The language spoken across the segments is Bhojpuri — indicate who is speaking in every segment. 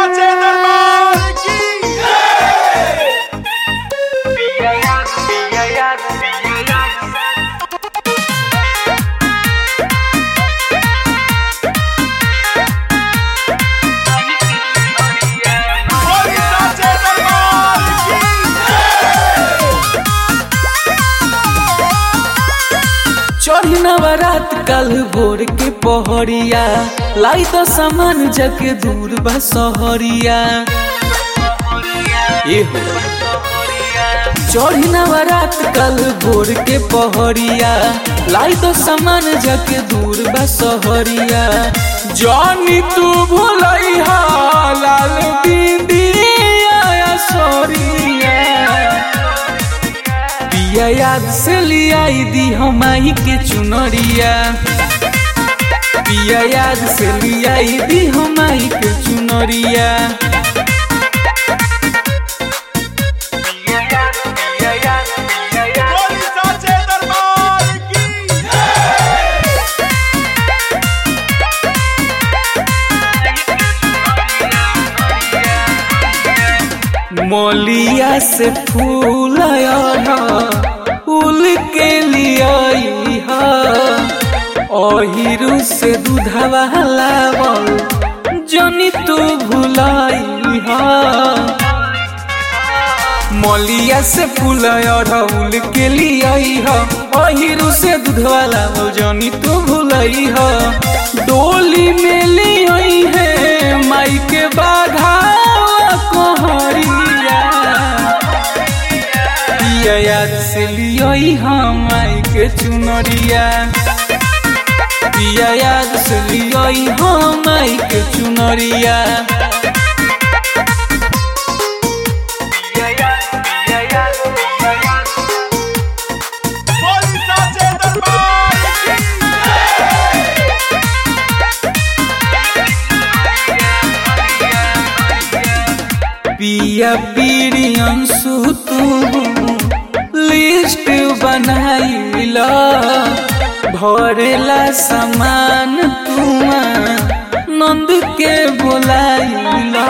Speaker 1: साचे दरबार की बोली साचे दरबार की
Speaker 2: चढ़ी नवरात कल भोर के पहरिया लाई तो सामान जके दूर बा सहरिया ए हो चढ़ी नवरात कल भोर के पहरिया लाई तो सामान जके दूर बा सहरिया जानी तू भुलई हा लाल बिंदिया सोरिया पिया याद से लियाई दी हमाई के चुनरिया पिया याद से लियाई दी हमाई के चुनरिया
Speaker 1: बोली साचे दरबार की
Speaker 2: मोलिया से फूल फूल के लियाई हा ओहिरू से दूधवा लावल जनी तू भुलाई हा मलिया से फूल अड़हुल के लियाई ह अहिरू से दूधवा लावल जनी तू भुलई ह डोली में लियाई है माई के बाधा कहरिया पिया याद से लियाई हम माई के चुनरिया पिया याद से लियाई हम माई के चुनरिया
Speaker 1: बोली साचे दरबार की
Speaker 2: पिया पीरी अंशु तू लिस्ट बनाइला भरेला सामान तुआ नंद के बोलाइला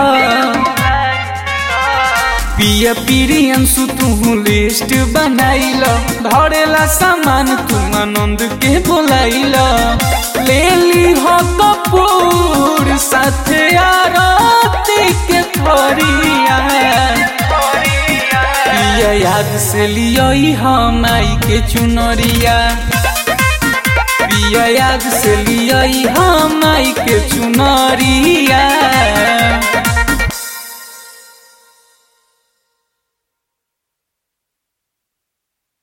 Speaker 2: पिया पीरी अंशु तू लिस्ट बनाइला धरेला सामान तुआ नंद के बोलाइला ले ली हो कपूर साथे आरती के थरिया पिया याद से लियोई हम आई के चुनरिया पिया याद से लियोई हम आई के चुनरिया